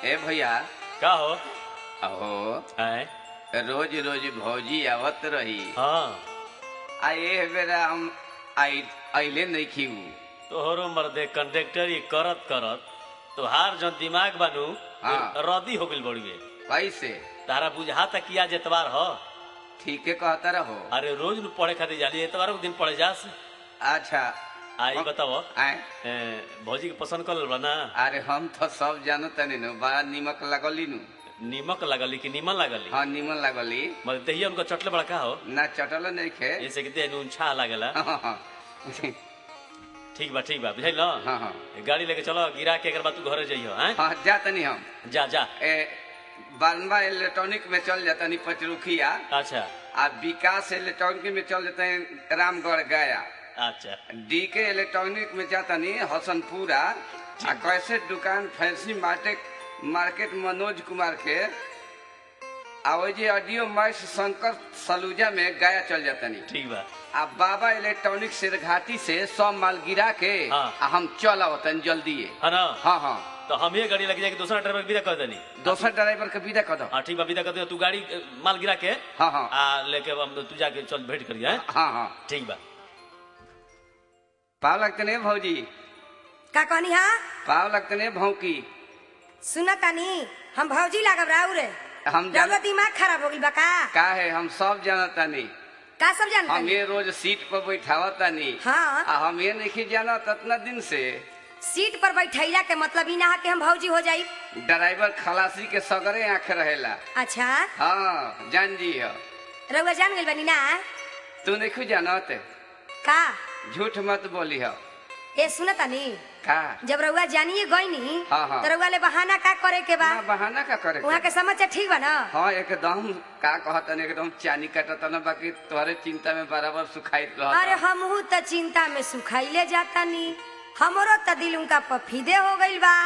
ए भैया का हो अहो आए रोज रोज भौजी आवत रही हाँ आ ए बेरा हम आई अइले नहीं खीऊ तोहरो मर्दे कंडक्टर ये करत करत तोहार जो दिमाग बानू हाँ। रदी हो गइल बड़ी कैसे तारा बुझा तक किया जेतवार हो ठीके कहता रहो अरे रोज नु पढ़े खातिर जाली एतवार के दिन पढ़े जास अच्छा आई बताओ आए ए, भौजी के पसंद कर बा ना अरे हम तो सब जानो तनी नु बड़ा निमक लगली नु नीमक लगली कि नीमन लगली हाँ निमन लगली मतलब दहिया उनका चटले बड़ा का हो ना चटल नहीं खे जैसे कि देह नून छा लागेला हाँ हाँ ठीक बा ठीक बा बुझाई ना हाँ हाँ गाड़ी लेके चलो गिरा के एक बार तू घरे जइयो हैं हाँ जा तनी हम जा जा ए बानवा इलेक्ट्रॉनिक में चल जाता नहीं पचरुखिया अच्छा आ विकास इलेक्ट्रॉनिक में चल जाते हैं रामगढ़ गया अच्छा डी के इलेक्ट्रॉनिक में जाता नहीं हसनपुरा आ कैसे दुकान fancy market market Manoj Kumar के आ वो जे ऑडियो मैक्स शंकर सलूजा में गया चल जाता नहीं ठीक बा आ बाबा इलेक्ट्रॉनिक सिरघाटी से सब माल गिरा के हाँ। आ हम चल आवतन जल्दी है ना हाँ हाँ तो हम ये गाड़ी लग जाएगी दूसरा ड्राइवर विदा कर देनी दोसर ड्राइवर के विदा कर दो हाँ ठीक बा विदा कर दे तू गाड़ी अ, माल गिरा के हाँ हाँ आ लेके हम तू जाके चल भेंट करिए हैं? हाँ हाँ ठीक बा पाव लगते नहीं भौजी का कहनी हा पाव लगते नहीं भौकी सुन तानी हम भौजी लागब राउ रे हम जान रउआ दिमाग खराब हो गइल बा का का है हम सब जानता नहीं का सब जान हम ये रोज सीट पर बैठावता नहीं हाँ आ हम ये नहीं जाना इतना दिन से सीट पर बैठैला के मतलब ई ना हा कि हम भौजी हो जाई ड्राइवर खलासी के सगरे आंख रहेला अच्छा हाँ जान जी हो रउआ जान गइल बानी ना तू नहीं जानत का झूठ मत बोली हो ए सुन तानी का जब रउआ जानिए गईनी हाँ, हाँ। तो रउआ ले बहाना का करे के बा ना बहाना का करे वहाँ के समाचार ठीक बा ना हाँ एकदम का कहतन एकदम चानी कटतन बाकी तोहरे चिंता में बराबर सुखाइत अरे रहत हमहू त चिंता में सुखाइले जाता नी हमरो त दिल उनका पफीदे हो गइल बा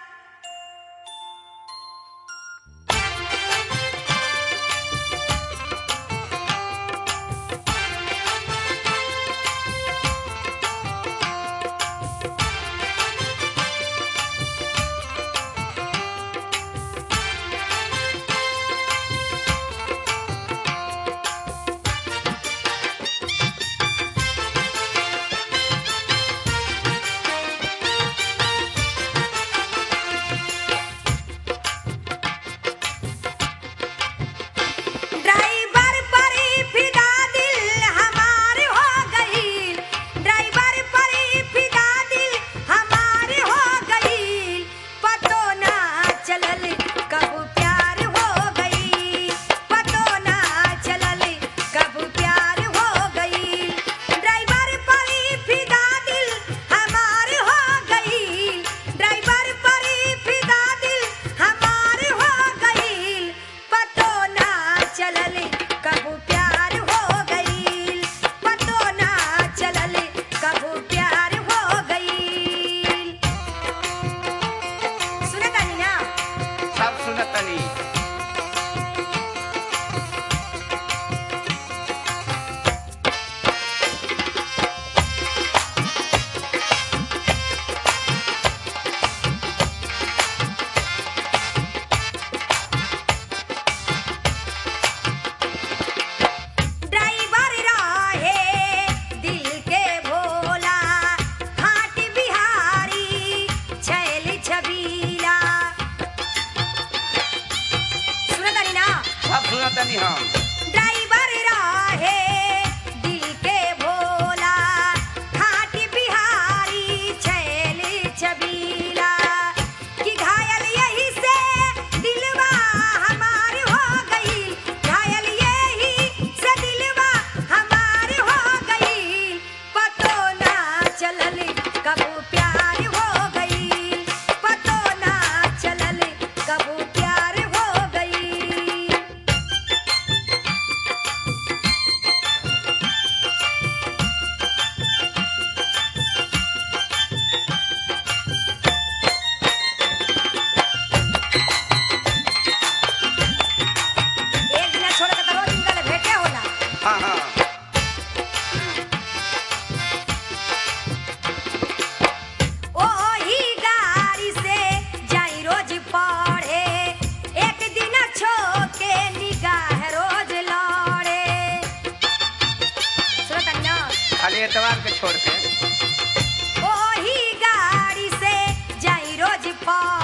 ड्राइवर पर ही फिदा दिल हमार हो गईल ड्राइवर पर ही फिदा दिल हमार हो गईल पतो ना चलल कब प्यार हो गईल पतो ना चलल कब प्यार हो गईल ड्राइवर पर ही फिदा दिल हमार हो गईल ड्राइवर पर ही फिदा दिल हमार हो गईल पतो ना चलल कब प्यार हो गईल पतो ना चलल कब प्यार हो गईल सुनत तानी ना सब सुनतनी ड्राइवर रहे दिल के भोला खाट बिहारी छैल छबीला सुनत तानी ना सब सुनतनी हम ड्राइवर रहे दिल के भोला खाट बिहारी छैल छबीला कि घायल यही से दिलवा हमार हो गई घायल यही से दिलवा हमार हो गई पतो ना चलल कब प्यार हो गई पतो ना चलल कब प्यार हो गई पर